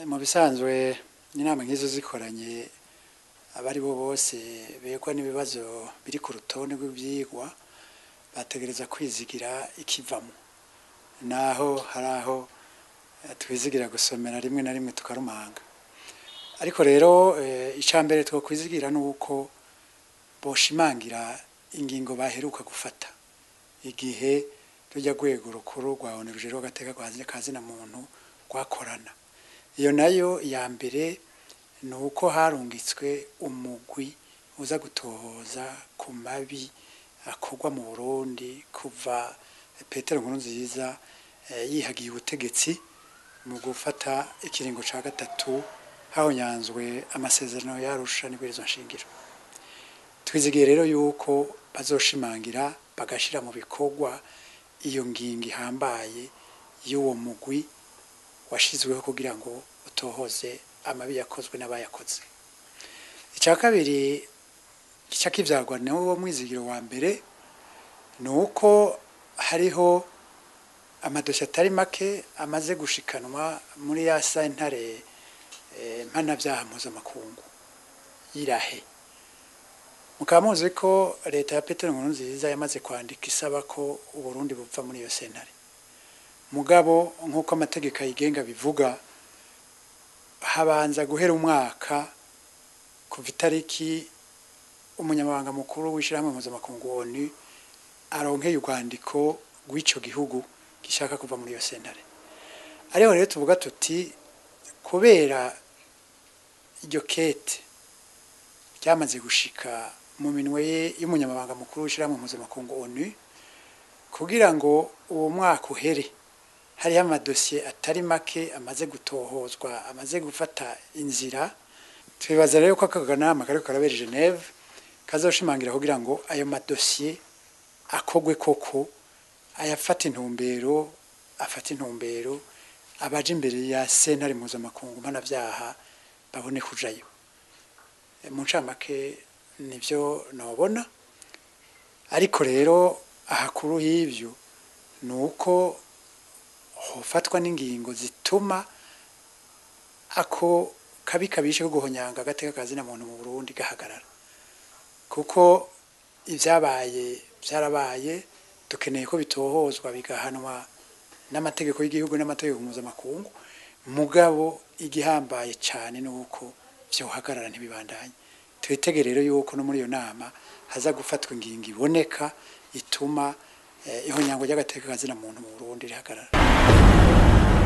mu bisanzwe inama nk'izo zikoranye abari bo bose begwa n'ibibazo biri ku rutonde rw'ibyigwa bategereza kwizigira ikivamo naho hari aho twizigira gusomera rimwe na rimwe tukarumanga ariko rero icya mbere twakwizigira ni uko boshimangira ingingo baheruka gufata igihe rujya rwego rukuru rwa onu rujero agateka kazina muntu rwakorana iyo nayo ya mbere ni uko harungitswe umugwi uza gutohoza ku mabi akorwa mu burundi kuva petero nkuru nziza yihagiye ubutegetsi mu gufata ikiringo cya gatatu hahonyanzwe amasezerano yarusha n'ibwirizwa nshingiro twizigiye rero yuko bazoshimangira bagashyira mu bikorwa iyo ngingo ihambaye y'uwo mugwi washyizweho kugira ngo utohoze amabi yakozwe n'abayakoze icya kabiri gica kibyagwa ni wo mwizigiro wa mbere ni uko hariho amadosiye atari make amaze gushikanwa muri ya sentare mpanabyaha mpuzamakungu y'irahe mukaba muzi ko leta ya petero nkuru nziza yamaze kwandika isaba ko uburundi bupfa muri iyo sentare mugabo nk'uko amategeko ayigenga bivuga habanza guhera umwaka kuva itariki umunyamabanga mukuru w'ishyirahamwe mpuzamakungu onu aronkeye urwandiko rw'icyo gihugu gishaka kuva muri iyo sentare ariho rero tuvuga tuti kubera iryo kete ryamaze gushika mu minwe ye y'umunyamabanga mukuru w'ishyirahamwe mpuzamakungu onu kugira ngo uwo mwaka uhere hariho amadosiye atari make amaze gutohozwa amaze gufata inzira twibaza rero ko aka kanama kariko karabera geneve kazoshimangira kugira ngo ayo madosiye akogwe koko ayafata intumbero afata intumbero abaje imbere ya sentare mpuzamakungu mpanabyaha babone kujayo mu ncamake nibyo nabona ariko rero ahakuru y'ibyo ni uko hofatwa n'ingingo zituma ako kabi kabishe ko guhonyanga agateka kazina muntu mu Burundi gahagarara kuko ibyabaye byarabaye dukeneye ko bitohozwa bigahanwa n'amategeko y'igihugu n'amategeko mpuzamakungu mugabo igihambaye cyane ni uko byohagarara ntibibandanye twitege rero yuko no muri iyo nama haza gufatwa ingingo iboneka ituma ihonyango ry'agateka kazina muntu mu Burundi rihagarara